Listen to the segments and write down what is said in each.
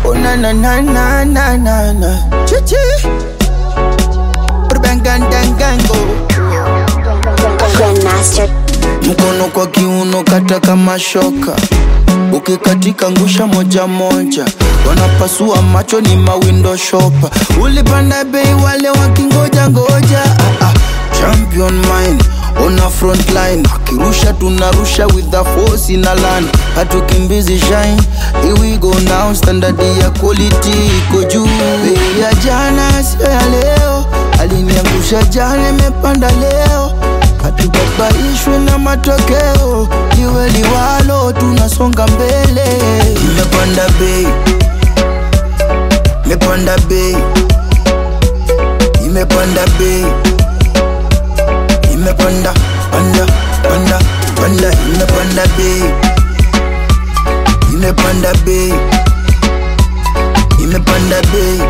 Oh na na na na na na na. Chichi. Urbangandangango. Grandmaster. Mkono kwa kiuno kata kama shoka, ukikatika ngusha moja moja, wanapasua macho ni mawindo shopa. Ulipanda bei wale wakingoja ngoja, ah, ah. champion mine ona front line, akirusha tunarusha with the force in a line, hatukimbizi shine. Here we go now, standard ya quality iko juu. Bei ya jana sio ya leo, aliniangusha jana, imepanda leo hatubabaishwe na matokeo, liwe liwalo, tunasonga mbele. Imepanda bei, imepanda bei, imepanda bei, imepanda panda panda panda, imepanda bei, imepanda bei, imepanda bei,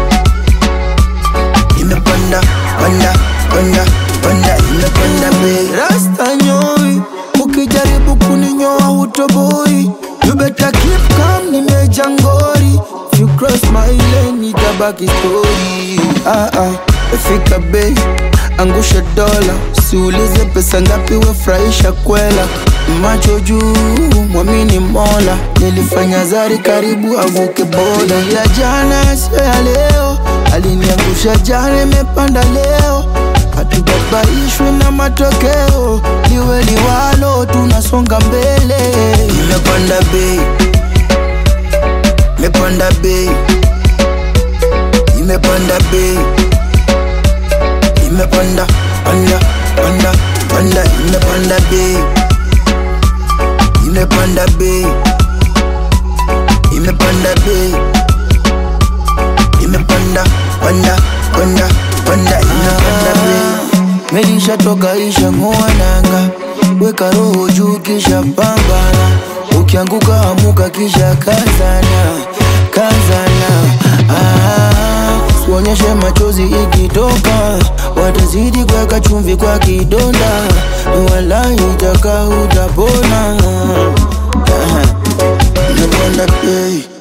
imepanda panda panda panda, imepanda bei. Rasta nyoi, ukijaribu kuninyoa hutoboi. You better keep calm, nimeja ngori. If you cross my lane, itabaki story. Ah ah, fika bei, angusha dola, siulize pesa ngapi, wefurahisha kwela. Macho juu, mwamini Mola, nilifanya zari karibu avuke boda. Ya jana sio ya leo, aliniangusha jana, imepanda leo hatubabaishwe na matokeo, liwe liwalo, tunasonga mbele. Imepanda bei, imepanda bei, imepanda bei, imepanda panda panda panda, imepanda bei, imepanda bei, imepanda bei, imepanda panda panda panda, imepanda bei. Melisha toka isha ng'oananga, weka roho juu kisha pambana, ukianguka amuka kisha kazana, kazana. Ah, usionyeshe machozi ikitoka, watazidi kuweka chumvi kwa kidonda, wala itaka utapona. Ah, Napanda bei